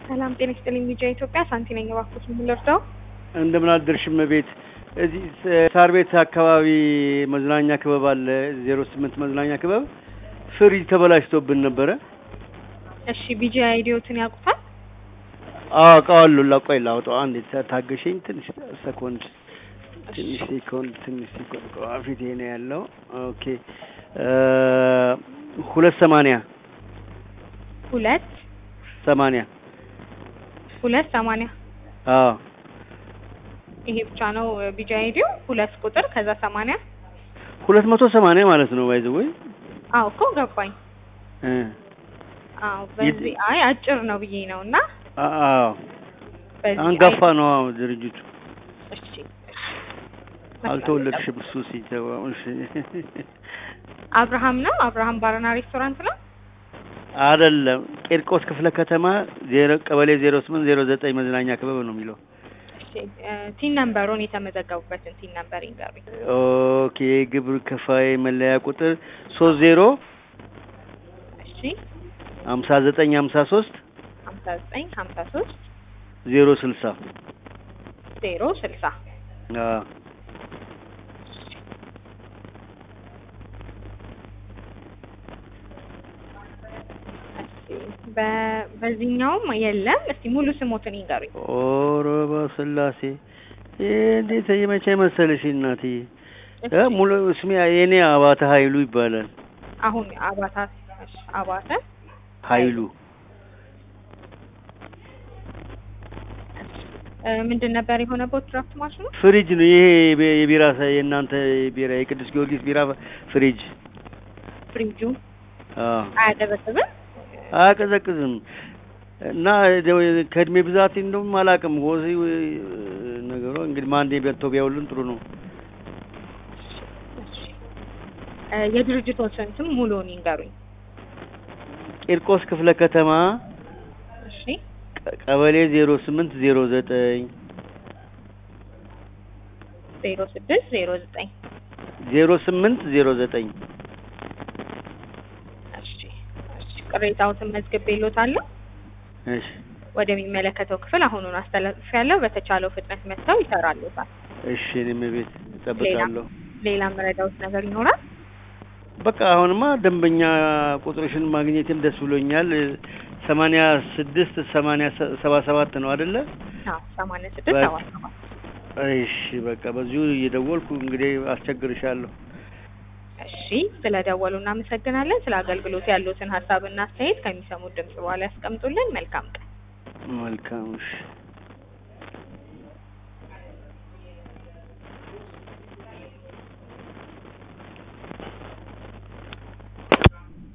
ሰላም ጤና ይስጥልኝ። ሚዲያ ኢትዮጵያ ሳንቲ ነኝ። እባክዎት ምን ልርዳው? እንደምን አደርሽ እመቤት። እዚህ ሳር ቤት አካባቢ መዝናኛ ክበብ አለ፣ ዜሮ ስምንት መዝናኛ ክበብ ፍሪጅ ተበላሽቶብን ነበረ። እሺ ቢጂ አይዲዮትን ያውቁታል? አዎ አውቀዋለሁ። ላቆይ ላውጣው አንዴ ታገሸኝ። ትንሽ ሰኮንድ ትንሽ ሴኮንድ ትንሽ ሴኮንድ ፊቴ ነው ያለው። ኦኬ ሁለት ሰማንያ ሁለት ሰማንያ ሁለት ሰማንያ አዎ ይሄ ብቻ ነው ቢጂ አይዲዮ ሁለት ቁጥር ከዛ ሰማንያ ሁለት መቶ ሰማንያ ማለት ነው። ባይዘ ወይ አዎ እኮ ገባኝ። እ አዎ በዚህ አይ አጭር ነው ብዬ ነው እና አዎ በዚህ አንጋፋ ነው አዎ ድርጅቱ። እሺ አልተወለድሽም እሱ ሲገባ። እሺ አብርሃም ነው አብርሃም ባርና ሬስቶራንት ነው። አይደለም ቂርቆስ ክፍለ ከተማ ዜሮ ቀበሌ ዜሮ ስምንት ዜሮ ዘጠኝ መዝናኛ ክበብ ነው የሚለው። እሺ ቲን ነምበሩን የተመዘገቡበትን ቲን ነምበር ይንገሩኝ። ኦኬ ግብር ከፋይ መለያ ቁጥር ሶስት ዜሮ እሺ ሀምሳ ዘጠኝ ሀምሳ ሶስት ሀምሳ ዘጠኝ ሀምሳ ሶስት ዜሮ ስልሳ ዜሮ ስልሳ አዎ በ- በዚህኛውም የለም። እስቲ ሙሉ ስሞትን ይንገሩኝ። ኦሮ በስላሴ ይሄ እንዴት የመቼ መሰለሽ እናትዬ እ ሙሉ ስሜ የኔ አባተ ኃይሉ ይባላል። አሁን አባታ እሺ፣ አባተ ኃይሉ እ ምንድን ነበር የሆነበት ድራፍት ማሽኑ? ፍሪጅ ነው ይሄ የቢ- የቢራ ሰ- የእናንተ ቢራ የቅዱስ ጊዮርጊስ ቢራ ፍሪጅ ፍሪጁ አዎ አያቀዘቅዝም? አያቀዘቅዝም እና ደው- ከእድሜ ብዛት እንደውም አላውቅም። ወዚ ነገሩ እንግዲህ ማንዴ በልቶ ቢያውልን ጥሩ ነው። እሺ። እ የድርጅቶችን ስም ሙሉውን ይንገሩኝ። ቂርቆስ ክፍለ ከተማ እሺ ቀ- ቀበሌ ዜሮ ስምንት ዜሮ ዘጠኝ ዜሮ ስድስት ዜሮ ዘጠኝ ዜሮ ስምንት ዜሮ ዘጠኝ እሺ እሺ። ቅሬታዎትን መዝግቤልዎታለሁ። እሺ ወደሚመለከተው ክፍል አሁኑን አስተላልፌያለሁ። በተቻለው ፍጥነት መጥተው ይሰራልዎታል። እሺ እኔም ቤት እጠብቃለሁ። ሌላ መረዳዎት ነገር ይኖራል? በቃ አሁንማ ደንበኛ ቁጥርሽን ማግኘትም ደስ ብሎኛል። ሰማንያ ስድስት ሰማንያ ሰ- ሰባ ሰባት ነው አይደለ? አዎ ሰማንያ ስድስት በቃ። ሰባት ሰባት እሺ በቃ በዚሁ እየደወልኩ እንግዲህ አስቸግርሻለሁ። እሺ ስለደወሉ እናመሰግናለን። ስለ አገልግሎት ያሉትን ሀሳብና አስተያየት ከሚሰሙት ድምጽ በኋላ ያስቀምጡልን። መልካም ቀን። መልካም እሺ